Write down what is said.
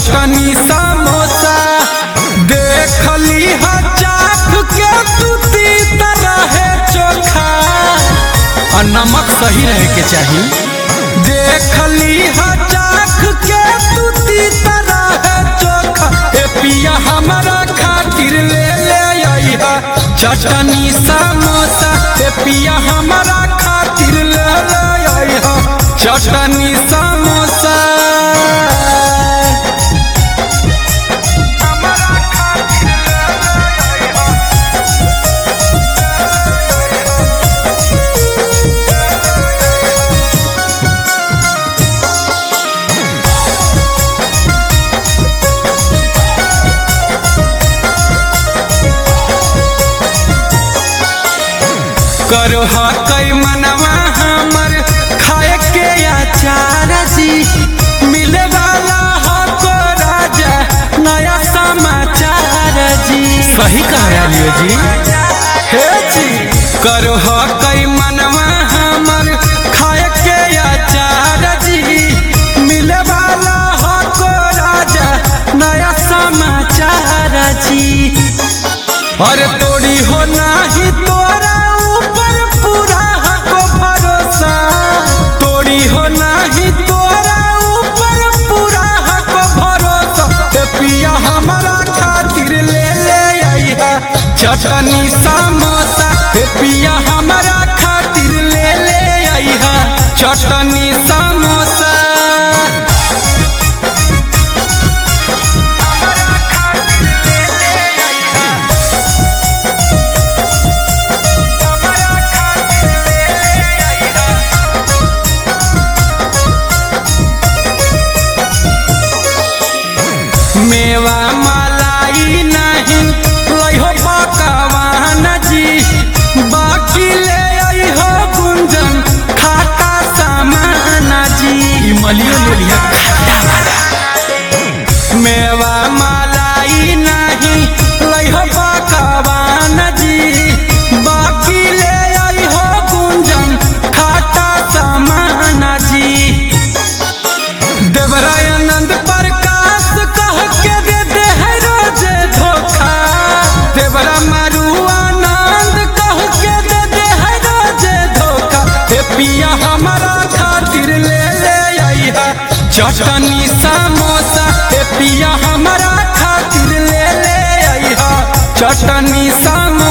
चटनी समोसा देखली ह चाख के तू तीता रहे चोखा और नमक सही रहे के चाहिए देखली ह चाख के तू तीता रहे चोखा ए पिया हमारा खातिर ले ले आइहा चटनी समोसा ए पिया हमारा खातिर ले ले आइहा चटनी समोसा करो कई मनवा हमर खाए के अचार जी मिले वाला हो को राजा नया समाचार जी सही कहा लियो जी हे जी करो कई मनवा हमर खाए के अचार जी मिले वाला हो को राजा नया समाचार जी अरे तोड़ी हो नाही तोरा ऊपर पूरा हको भरोसा तोड़ी हो नाही तोरा ऊपर पूरा हको भरोसा ते पिया हमारा खातिर ले ले आइहा चटनी समोसा ते पिया हमारा खातिर ले ले आइहा चटनी समोसा मेवा मलाई नहीं लइहो पकवान जी बाकी ले आइहो गुंजन खाटा सामान जी ई मलियो ले लिया खाटा वाला मेवा मलाई नहीं लइहो पकवान जी बाकी ले आइहो गुंजन खाटा सामान जी देवरायनंद प्रकाश कह के दे दे है रोजे धोखा देवरा मारू आनंद कह के दे दे है रोजे धोखा हे पिया हमारा खातिर ले ले आइहा चटनी समोसा हे पिया हमारा खातिर ले ले आइहा चटनी समोसा